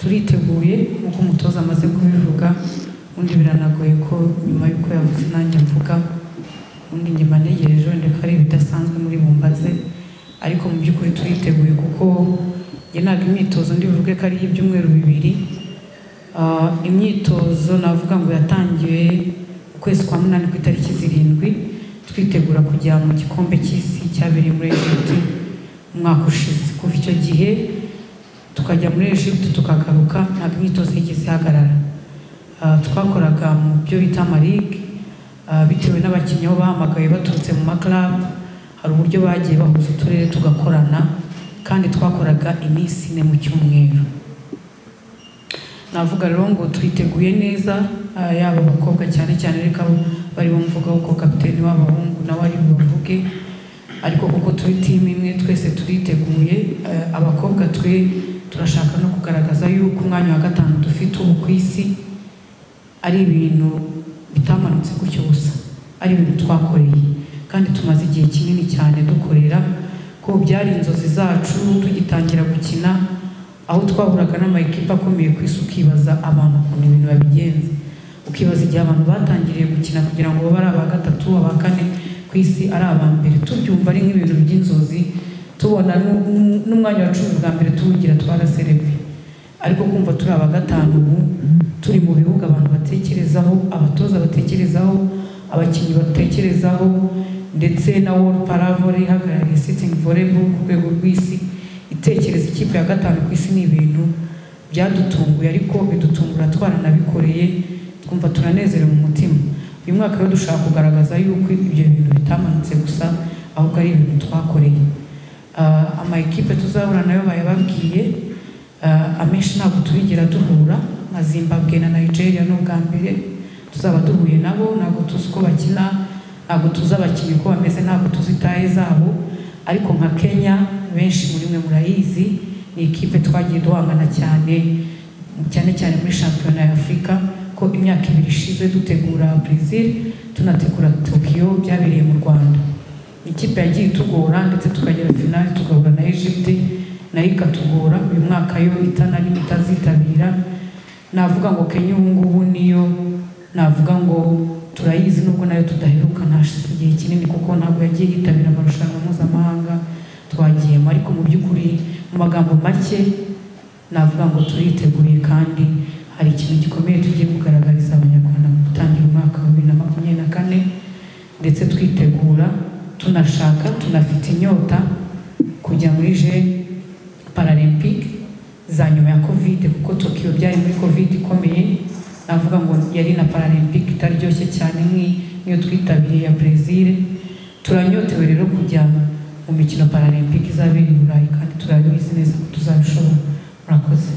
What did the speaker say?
turiteguye nk'uko umutoza amaze kubivuga undi biranagoye ko nyuma y'uko yavuze nanjye mvuga undi nyuma ntegereje wenda ko ari ibidasanzwe muri bumbaze ariko mu by'ukuri turiteguye kuko njye ntabwo imyitozo ndibuvuge ko ari ibyumweru bibiri Ah, imyitozo navuga ngo yatangiwe ukwezi kwa munani ku itariki zirindwi twitegura kujya mu gikombe cy'isi cyabereye muri Egiputa umwaka ushize kuva icyo gihe tukajya muri Egiputa tukagaruka ntabwo imyitozo yigeze ihagarara Ah, twakoraga mu byo bita amarige ah, bitewe n'abakinnyi aho bahamagaye baturutse mu maklabu hari uburyo bagiye bahuza uturere tugakorana kandi twakoraga iminsi ine mu cyumweru navuga rero ngo twiteguye neza ah, yaba abakobwa cyane cyane ariko abo bari bumvugaho ko kapiteni w'abahungu nawe ari bubavuge ariko kuko turi timu imwe twese turiteguye ah, abakobwa twe turashaka no kugaragaza yuko umwanya wa gatanu dufite ubu ku isi ari ibintu bitamanutse gutyo gusa ari ibintu twakoreye kandi tumaze igihe kinini cyane dukorera ko byari inzozi zacu tugitangira gukina aho twahuraga n'amakipe akomeye ku isi ukibaza abantu ukuntu ibintu babigenza ukibaza igihe abantu batangiriye gukina kugira ngo babe ari aba gatatu aba kane ku isi ari aba mbere tubyumva ari nk'ibintu by'inzozi tubona nu- nu- n'umwanya wa cumi bwa mbere tuwugira twaraserebye ariko kumva turi aba gatanu ubu turi mu bihugu abantu batekerezaho abatoza batekerezaho abakinnyi batekerezaho ndetse na World Paravole ihagarariye sitting volleyball ku rwego rw'isi itekereza ikipe ya gatanu ku isi ni ibintu byadutunguye ariko bidutungura twaranabikoreye twumva turanezerewe mu mutima uyu mwaka rero dushaka kugaragaza yuko ibyo bintu bitamanutse gusa ahubwo ari ibintu twakoreye Ah, amakipe tuzahura nayo bayababwiye Ah, amenshi ntabwo turigera duhura nka zimbabwe na nigeria n'ubwa mbere tuzaba duhuye nabo ntabwo tuzi uko bakina ntabwo tuzi abakinnyi uko bameze ntabwo tuzi taye zabo ariko nka kenya benshi muri mwe murayizi ni ikipe twagiye duhangana cyane cyane cyane muri shampiyona ya afurika ko imyaka ibiri ishize dutegura brazil tunategura tokiyo byabereye mu rwanda ikipe yagiye itugora ndetse tukagera finali tugahura na egypte nayo ikatugora uyu mwaka yo itanarimo itazitabira navuga ngo kenya ubu ngubu niyo navuga ngo turayizi nubwo nayo tudaheruka hashize igihe kinini kuko ntabwo yagiye yitabira amarushanwa mpuzamahanga twagiyemo ariko mu by'ukuri mu magambo make navuga ngo turiteguye kandi hari ikintu gikomeye tugiye kugaragariza abanyarwanda mu gutangira umwaka wa bibiri na makumyabiri na kane ndetse twitegura tunashaka tunafite inyota kujya muri je paralempike za nyuma ya kovide kuko tokiyo byari muri kovide ikomeye navuga ngo yari na paralempike itaryoshye cyane nk'i- nk'iyo twitabiriye ya brezil turanyotewe rero kujya mu mikino paralempike izabera i burayi kandi turabizi neza ko tuzabishobora murakoze